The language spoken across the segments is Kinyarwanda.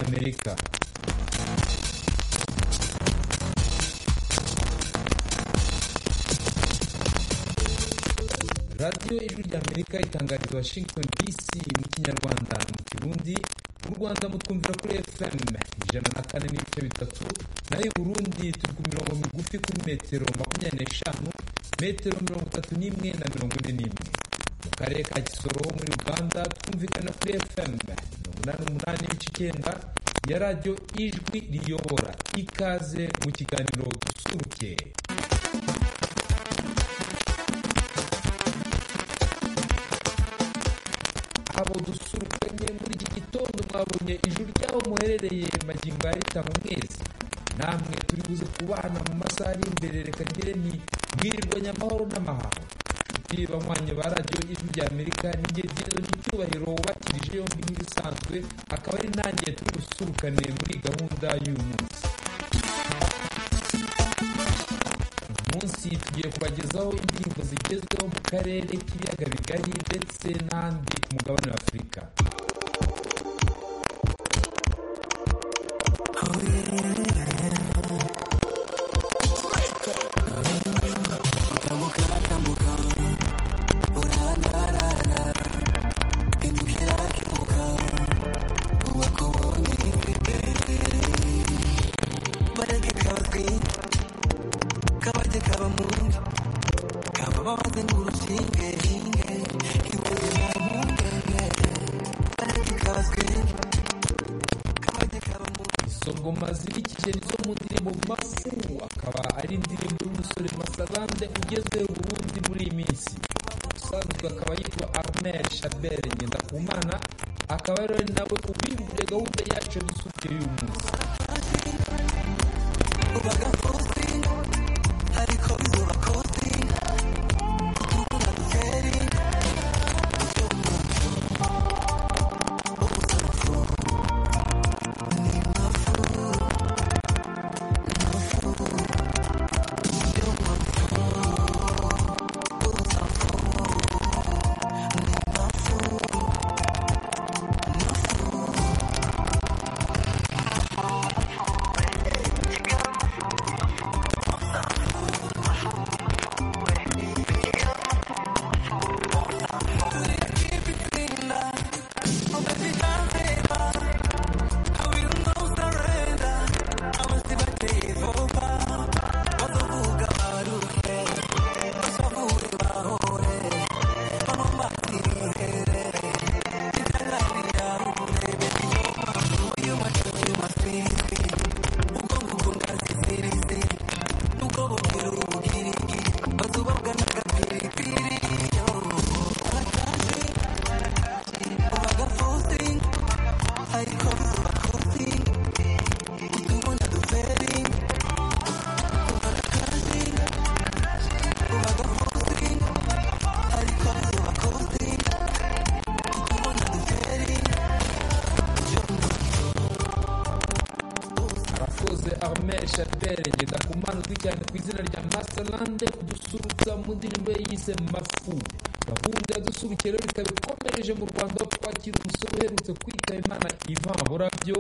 amerika radiyo ijwi rya amerika itangariza washington dc mu kinyarwanda mu kirundi mu rwanda mutwumvira kuri fm ijana na kane n'ibice bitatu nayo i burundi turi ku mirongo migufi kuri metero makumyabiri n'eshanu metero mirongo itatu n'imwe na mirongo ine n'imwe mu karere ka kisoro muri uganda twumvikana kuri fm mirongo inani n'umunani n'ibice icyenda ya radiyo ijwi riyobora ikaze mu kiganiro dusuruke abo dusurukanye muri iki gitondo mwabonye ijuru ry'aho muherereye magingo ya rita mu mwezi namwe turi buze kubana mu masaha ari imbere reka ngire ni bwirirwanya amahoro n'amahanga inshuti banywanyi ba radiyo ijwi rya amerika n'igihe byiza n'icyubahiro wubakirije yombi nk'ibisanzwe akaba ari nanjye turi busurukane muri gahunda y'uyu munsi munsi tugiye kubagezaho indirimbo zigezweho mu karere k'ibiyaga bigari ndetse n'ahandi ku mugabane wa afurika izo ngoma zibikije nizo mu ndirimbo mafu akaba ari indirimbo y'umusore masabande ugeze ubundi muri iyi minsi usanzwe akaba yitwa armel shabere ngendakumana akaba rero ari nawe ubimburiye gahunda yacu dusuke y'uyu munsi arakoze armel shapere ngendakumana uzwi cyane ku izina rya masalande kudusurutsa mu ndirimbo ye yise mafu gahunda ya dusurukiye rero ikaba ikomereje mu rwanda aho twakira umusore uherutse kwitaba imana ivan burabyo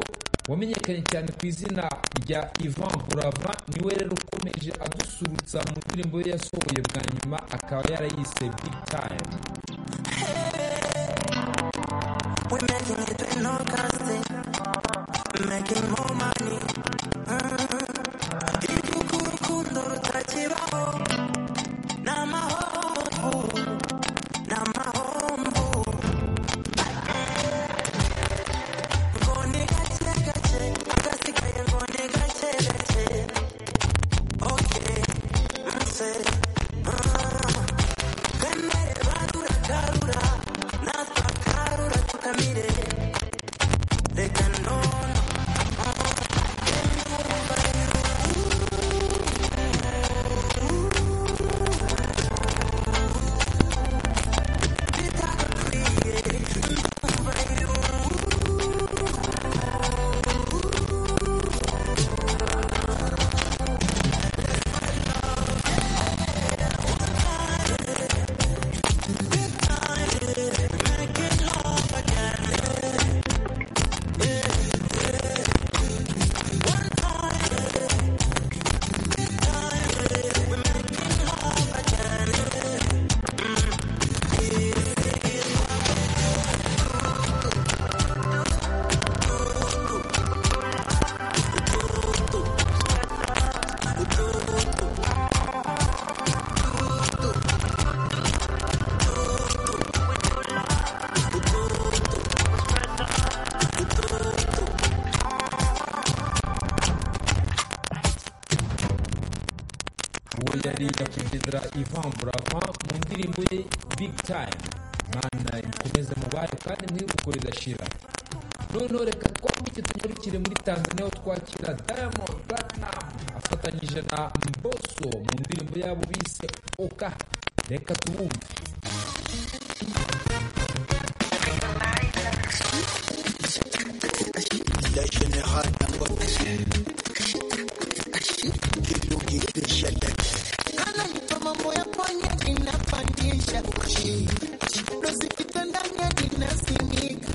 wamenyekanye cyane ku izina rya ivan burava niwe rero ukomeje adusurutsa mu ndirimbo ye yasohoye bwa nyuma akaba yarayise big time We're making it with no casting, making more money. Iruko k'urukundo rutakibaho, ni amahomvu, ni amahomvu. Ngo ni gake gake, agasigaye ngo ni gake gake. Okay, nse, ah. Twemere barura garura, natwe akarura tukamire. Reka none, ah. uwo yari nyakwigendera Ivan Buravan mu ndirimbo ye Big Time Mana imukomeze mubayo kandi mwibuke ridashira noneho reka twambike tunyarukire muri tanzania aho twakira diamond platinum afatanyije na mboso mu ndirimbo yabo bise oka reka tubumve Kana nito mambo ya panya inapandisha uchi Rozikita ndani ya dinasimika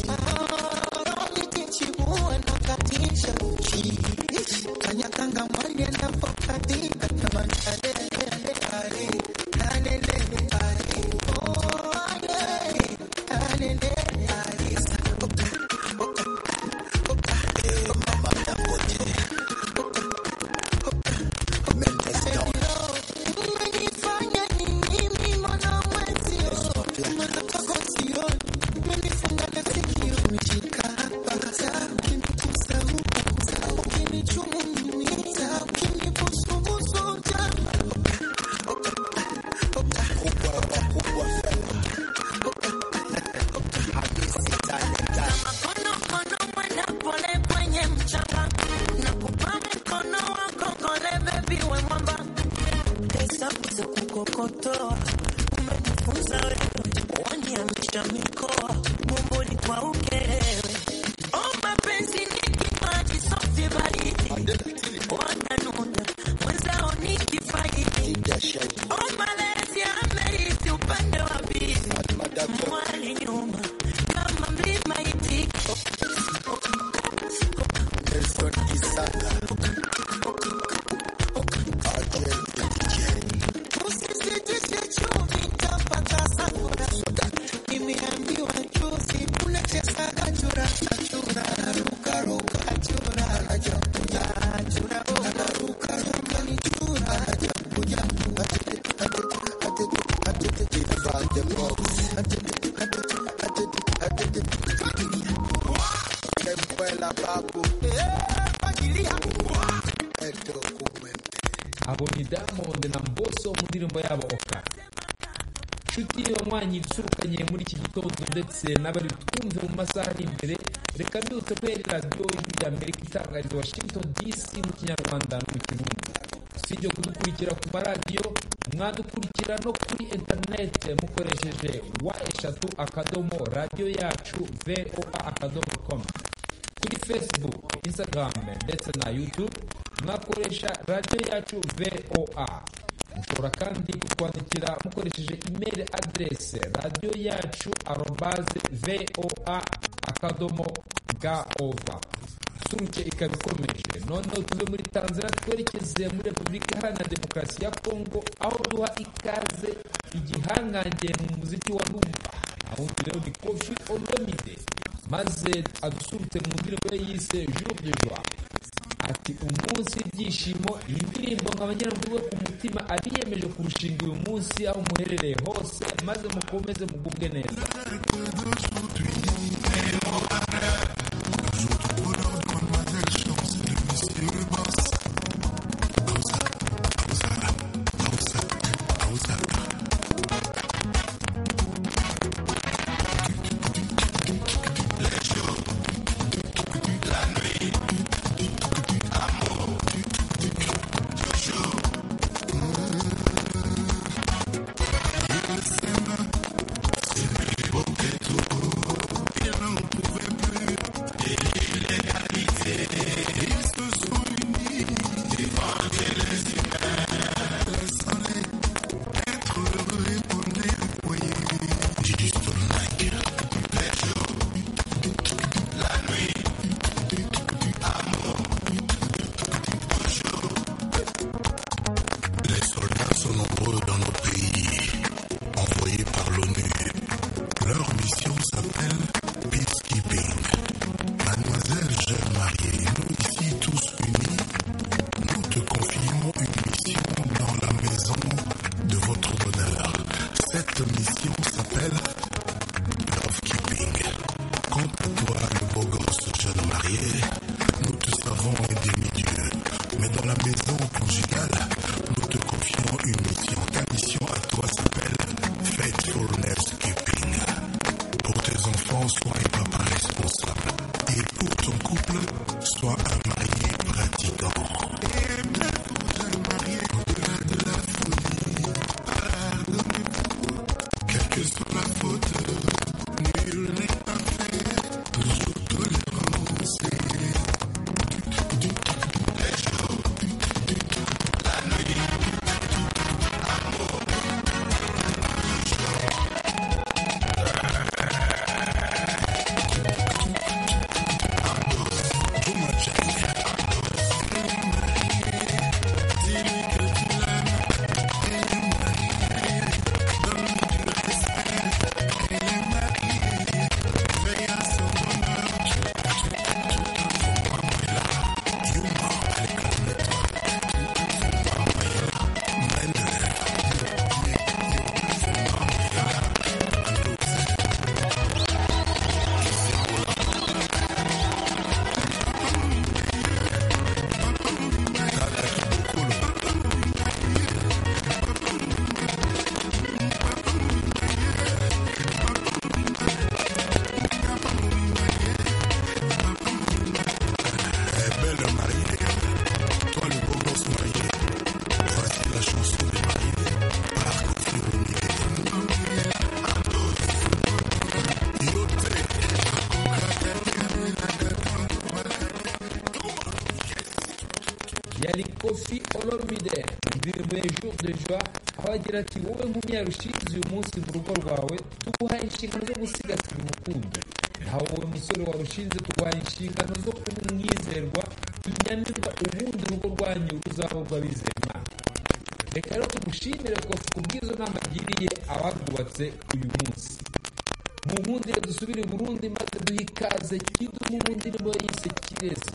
Maharoni kichibua na katisha uchi Kanyakanga mwali anapokatika kama nalele ale Nalele ale Oh ale Nalele ale Umenifanya ni mimi mwana mwezio Mwana kwako sioni Umenifunga na sikio Umejikapa Ukinigusa huku Ukinichumumiza Ukinibusubusu ujana Mkono mkono mwenda pole kwenye mchanga Nakupa mkono wako kole baby we mwamba pesa kuza kukokotoa, umenifunza wewe, waniamisha mikoa, bumbuni kwa ukelewe. Oh, mapenzi ni kipaji safi baridi, wananuna mwenzao ni kifaidi. Oh, malezi amerithi upande wa pili, mwali nyuma kama mlima itiko Usisitishe chumvi nitapata sangura. Nimeambiwa juzi unachezaga chura na chura, ruka ruka chura, chura, chura, ruka ruka, shambani chura. Eh, Pangilia. abo ni diamond na mboso mu ndirimbo yabo oka nshuti wanywanyi ibisurukanye muri iki gitondo ndetse n'abari twumve mu masaha ari imbere reka byutse kubera radiyo y'ijwi ry'amerika itangariza washington dc mu kinyarwanda no mu kirundi si ibyo kudukurikira ku maradiyo mwadukurikira no kuri interinete mukoresheje wa eshatu akadomo radiyo yacu voa akadomo komu kuri facebook instagram ndetse na youtube mwakoresha radiyo yacu voa mushobora kandi kutwandikira mukoresheje email adresse radiyo yacu arobaze voa akadomo gov suruke ikaba ikomeje noneho tuve muri tanzania twerekeze muri repubulika iharanira demokarasi ya kongo aho duha ikaze igihangange mu muziki wa rumba aho rero ni kofi olomide maze adusurutse mu ndirimbo ye yise jour de joie ati umunsi ibyishimo iyi ndirimbo nk'abanyamakuru bo ku mutima abiyemeje kurushinga uyu munsi aho muherereye hose maze mukomeze mugubwe neza Les soldats sont nombreux dans nos pays, envoyés par l'ONU. Leur mission s'appelle Peacekeeping. Mademoiselle jeune mariée, nous ici tous unis, nous te confions une mission dans la maison de votre bonheur. Cette mission s'appelle Lovekeeping. Quant à toi, le beau gosse jeune marié, nous te savons un demi-dieu. Mais dans la maison conjugale, nous te confions mission, une mission. Ta mission à toi s'appelle Faithfulness Keeping. Pour tes enfants, sois un papa responsable. Et pour ton couple, sois un marié pratiquant. Et même pour un marié au-delà de la folie, pardonne-nous. Quelle que soit la faute, nul n'est parfait. Toujours tolérance et du belle mariée. Toi le beau gosse marié. Voici la chanson des mariés. Par Kofi Olomide. Yoté. yari kofi olomide ndirimbo ya jour de joie aho agira ati wowe nk'umunyarushizi uyu munsi mu rugo rwawe tuguhaye inshingano zo gusigasira umukunzi naho wowe musore warushinze tuguhaye inshingano zo kuba umwizerwa tunyamirwa ubundi urugo rwanyu ruzaba urw'abizera Imana reka rero tumushimire kofi ku bw'izo nama agiriye abarwubatse uyu munsi mu bundi rero dusubire i burundi maze duhe ikaze kidumu mu ndirimbo yise kirezi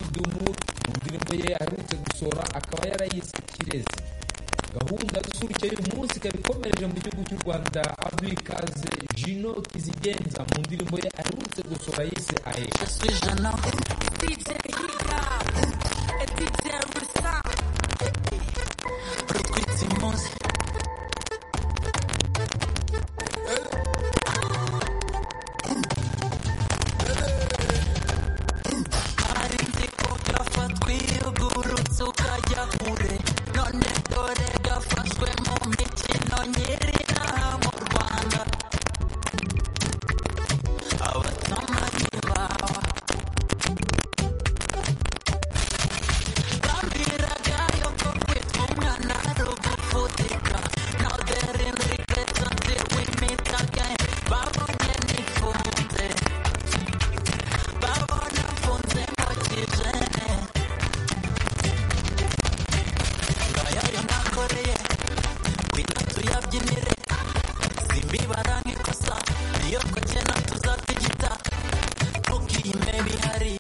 album ye aherutse gusohora akaba yarayise kirezi gahunda z'usurutse y'uyu munsi ikaba ikomereje mu gihugu cy'u rwanda aduikaze jino kizigenza mu ndirimbo ye aherutse gusohora yise aye Je suis jeune homme. DJ Hip-Hop et DJ Rusa. Retweet Simons. Arinze ko gafatwe ugurutse ukajya kure none dore gafashwe mu mikino nyiri aha mu rwanda abasambanyi bawe bambwiraga yuko kwitwa umwana ari ugufutika now there in regret until we meet again babonye nifunze babona mfunze mu kijene ngayayo nakoreye wina tuyabyinire simbibara nk'ikosa iyo twakena tuzatigita ntukime bihari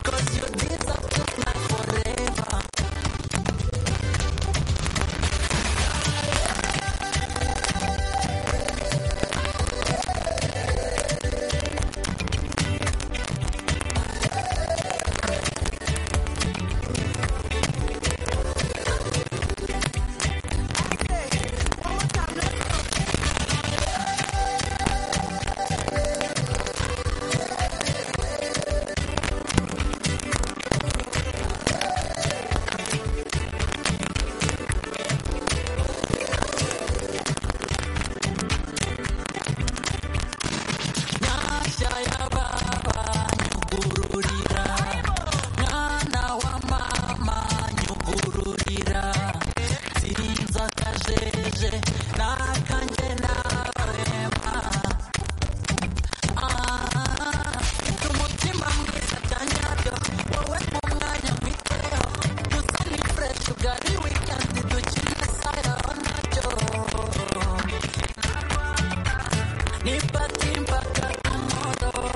Cause your deeds have took me forever Nyashya ya baba nyugururira mwana wa mama nyugururira sinza kajeje nakanjye nawe ma Ah, mfite umutima mwiza bya nyabyo wowe mu mwanya mwiteho gusa ni fresh ugari weekend dukine sayo nabyo Nipati mpaka tomorrow.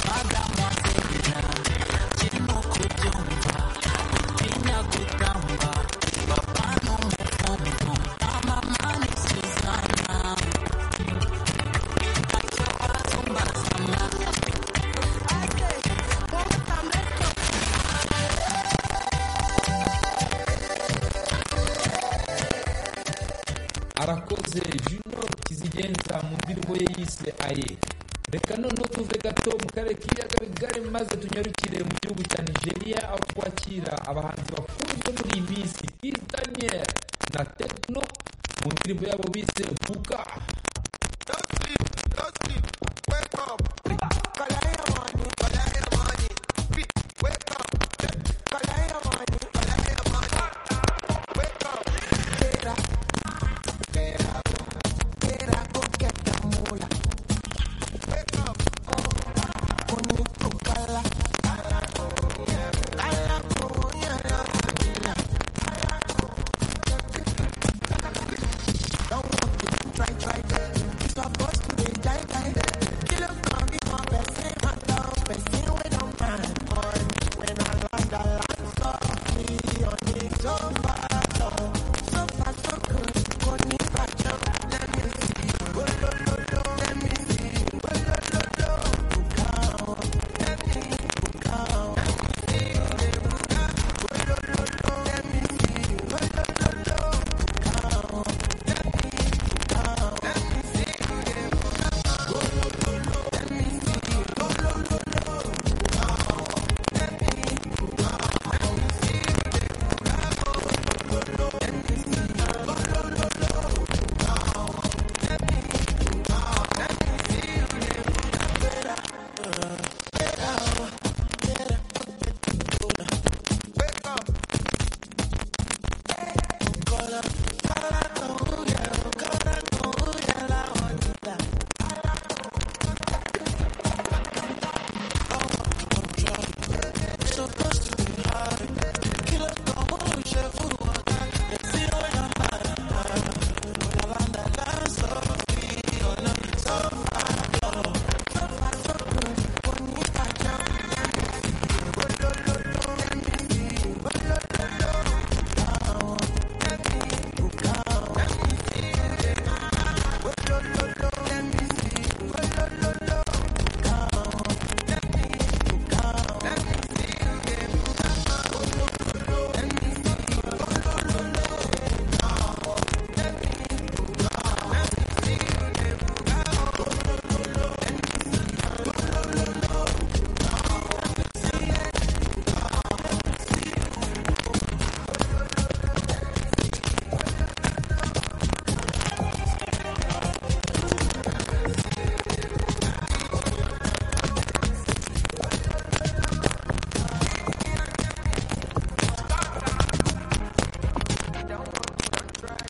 Madam Wasebina, chino kujumba, pinya kutamba, papa no mufumbu, mama mani Susanna. Acha wasumba sana. arakoze jino kizigenza mu ndirimbo ye yise aye reka noneho tuve gato mu karere k'ibiyaga bigari maze tunyarukire mu gihugu cya nigeria aho twakira abahanzi bakunzwe muri iyi minsi Kiss daniel na tekno mu ndirimbo yabo bise buka Don't sleep, don't sleep, wake up. Kalaya money, kalaya money. Wake up, kalaya money, kalaya money. Wake up. Kera, kera, kera koketa mula. Wake up. Kuni kukala. Kala kuyala. Don't want to try, try,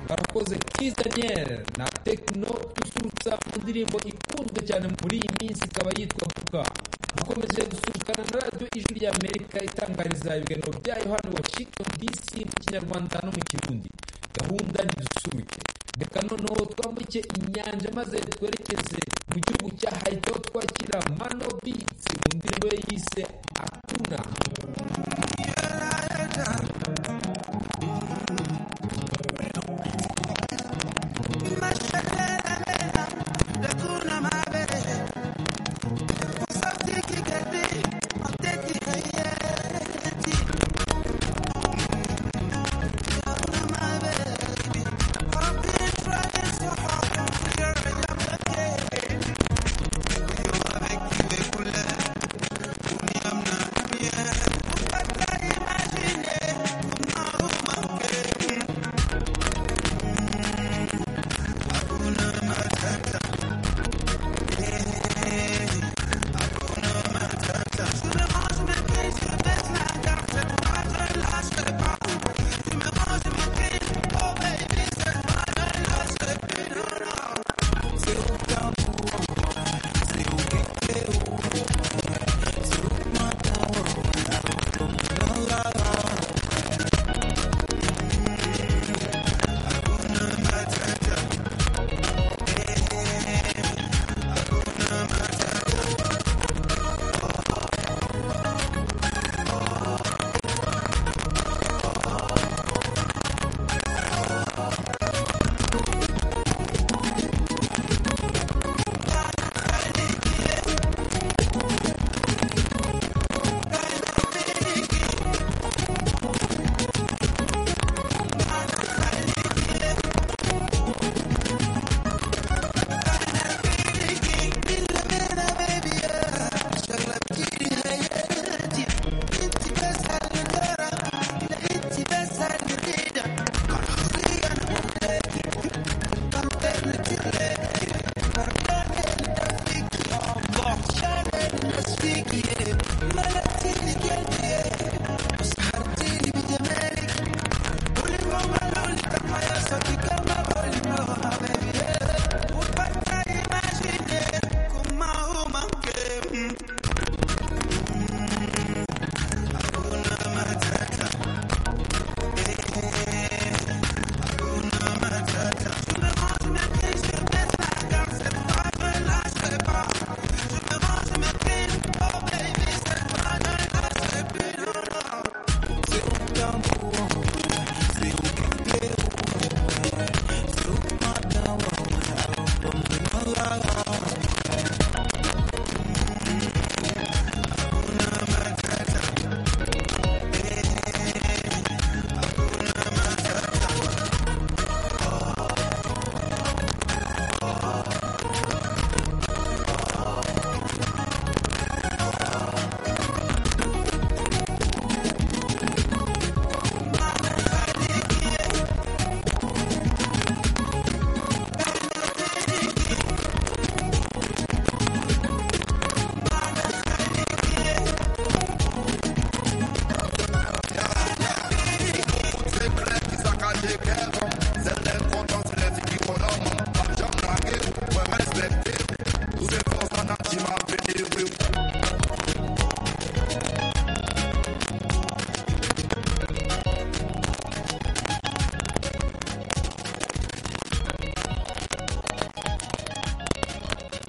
barakoze Kiss Daniel na Tekno dusurutsa mu ndirimbo ikunzwe cyane muri iyi minsi ikaba yitwa Buka dukomeje gusurukana na radiyo ijwi rya Amerika itangariza ibiganiro byayo hano Washington DC mu kinyarwanda no mu kirundi gahunda ntidusuruke reka noneho twambuke inyanja maze twerekeze mu gihugu cya Haiti aho twakira Mano Beats mu ndirimbo ye yise Atuna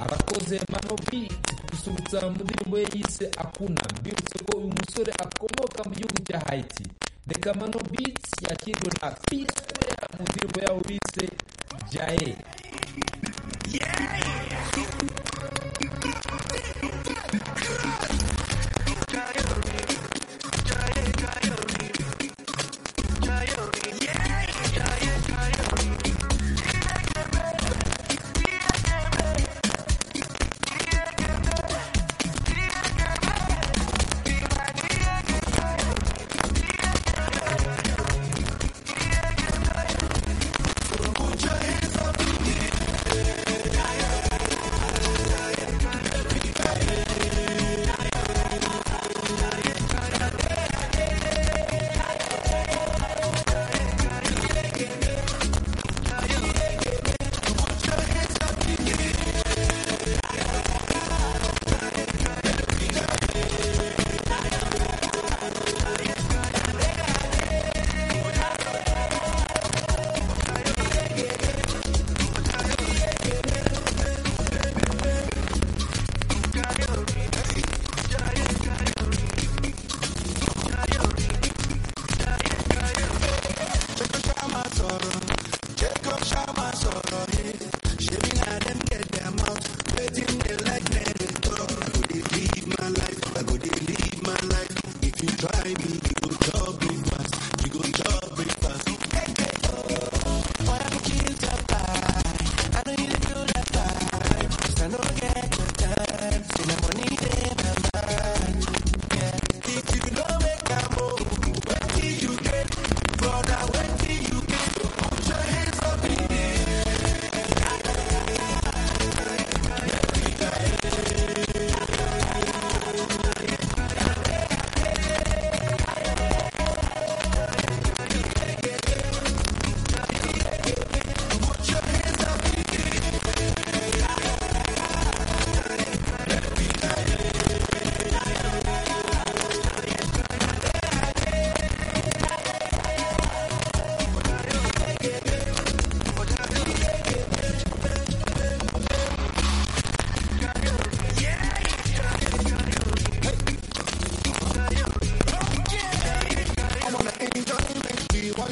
abakoze Mano Beat gusurutsa mu ndirimbo ye yise Akuna mbibutse ko uyu musore akomoka mu gihugu cya Haiti reka Mano Beat yakirwe na Peace Square mu ndirimbo yabo bise Jae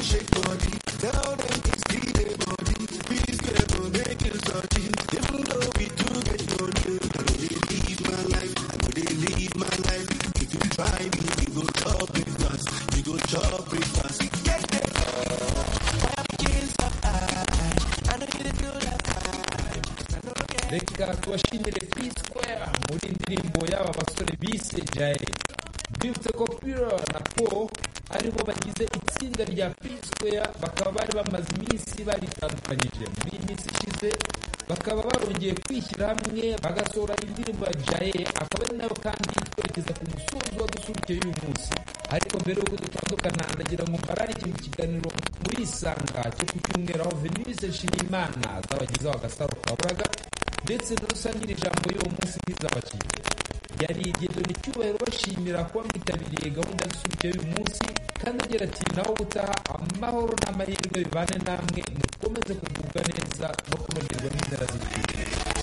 shake body. Tell them it's DJ body. Please get on making such Even though we do get no deal, I go dey live my life. I go dey live my life. If you try me, you go chop breakfast. You go chop breakfast. Get the reka tubashimire pitwera muri indirimbo y'aba basore bise jaye bibutse ko pira na po aribo bagize itsinda rya pitwera bakaba bari bamaze iminsi baritandukanyije muri iyi minsi ishize bakaba barongeye kwishyira hamwe bagasohora indirimbo ya jaye akaba ari nayo kandi twerekeza ku musozo wadusurukiye y'uyu munsi ariko mbere y'uko dutandukana ndagira ngo mbarare ikintu kiganiro muri isanga cyo ku cyumweru aho venise nshimiyimana zabagezeho agasaro kaburaga ndetse n'usangira ijambo y'uwo munsi nk'izabakiriya yari ni cyubahiro bashimira kuba mwitabiriye gahunda y'isubikiye y'uyu munsi kandi agira ati nawe ubutaha amahoro n'amahirwe bibane namwe mukomeze kugubwa neza no kunogerwa n'inzara z'igihugu